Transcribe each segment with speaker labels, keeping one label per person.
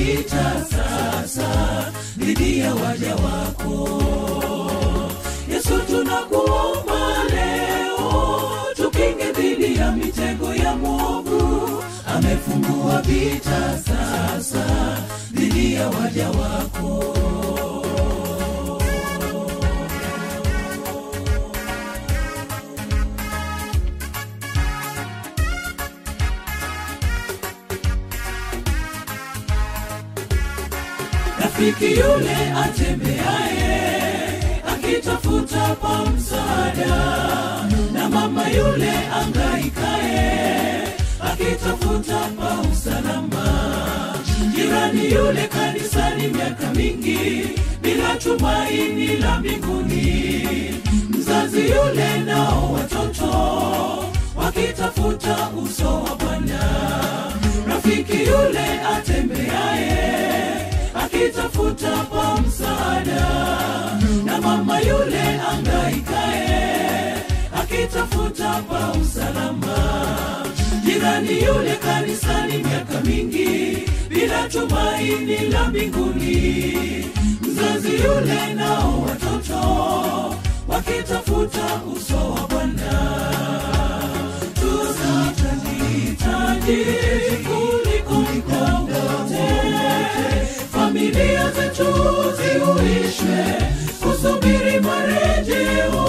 Speaker 1: vita sasa dhidi ya waja wako yesu tunakuomba leo tukinge dhidi ya mitego ya mwovu amefungua vita sasa dhidi ya waja wako rafiki yule atembeaye akitafuta pa msaada na mama yule angaikaye akitafuta pa usalama jirani yule kanisani miaka mingi bila tumaini la mbinguni mzazi yule nao watoto wakitafuta uso wa bwana rafiki yule atembeaye akitafuta pa msaada na mama yule angaikae akitafuta pa usalama jirani yule kanisani miaka mingi bila tumaini la mbinguni mzazi yule nao watoto wakitafuta uso wa bwana tunahitaji kuliko wote familia zetu ziuishwe kusubiri marejeo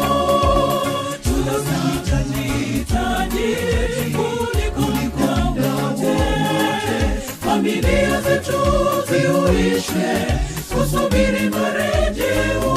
Speaker 1: tunahitaji kuliko wote familia zetu ziuishwe kusubiri marejeo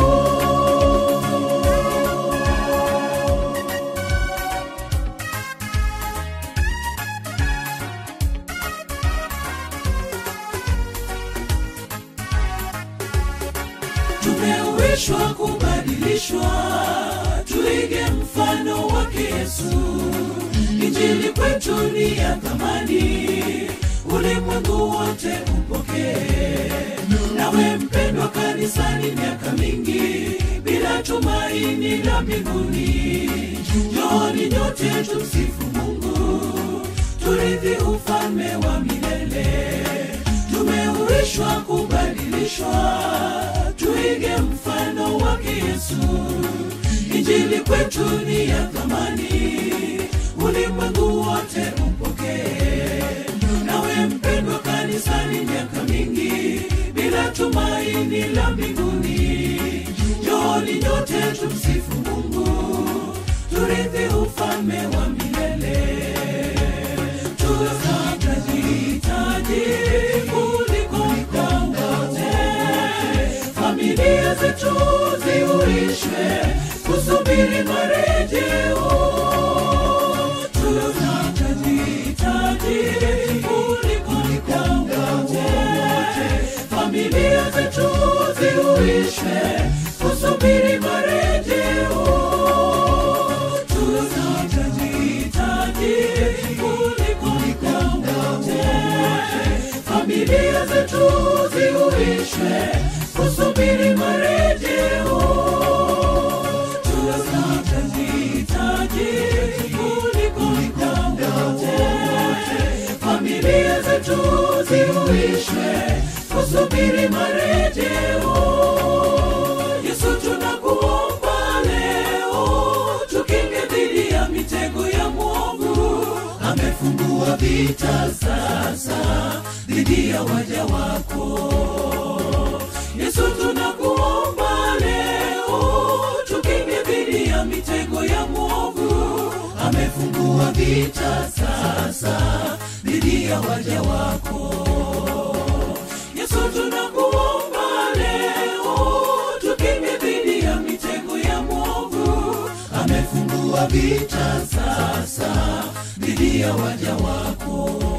Speaker 1: tumeuishwa kubadilishwa tuige mfano wake yesu injili kwetu ni ya thamani ulimwengu wote upokee nawe mpendwa kanisani miaka mingi bila tumaini la mbinguni njooni nyote tumsifu mungu turithi ufalme wa milele tumeuishwa kubadilishwa tuige mfano wake yesu injili kwetu ni ya thamani ulimwengu wote upokee nawe mpendwa kanisani miaka mingi bila tumaini la mbinguni njooni nyote tumsifu mungu turithi ufalme wa milele tunahitaji kuliko wote familia zetu ziuishwe kusubiri marejeo tunahitaji kuliko wote familia zetu ziuishwe kusubiri marejeo tunahitaji kuliko wote familia zetu ziuishwe kusubiri marejeo tunahitaji kuliko wote familia zetu ziuishwe kusubiri marejeo yesu tunakuomba leo tukinge dhidi ya mitego ya mwovu amefungua vita sasa dhidi ya waja wako yesu tunakuomba leo tukinge dhidi ya mitego ya mwovu amefungua vita sasa dhidi ya waja wako yesu tunakuomba leo tukinge dhidi ya mitego ya mwovu amefungua vita sasa dhidi ya waja wako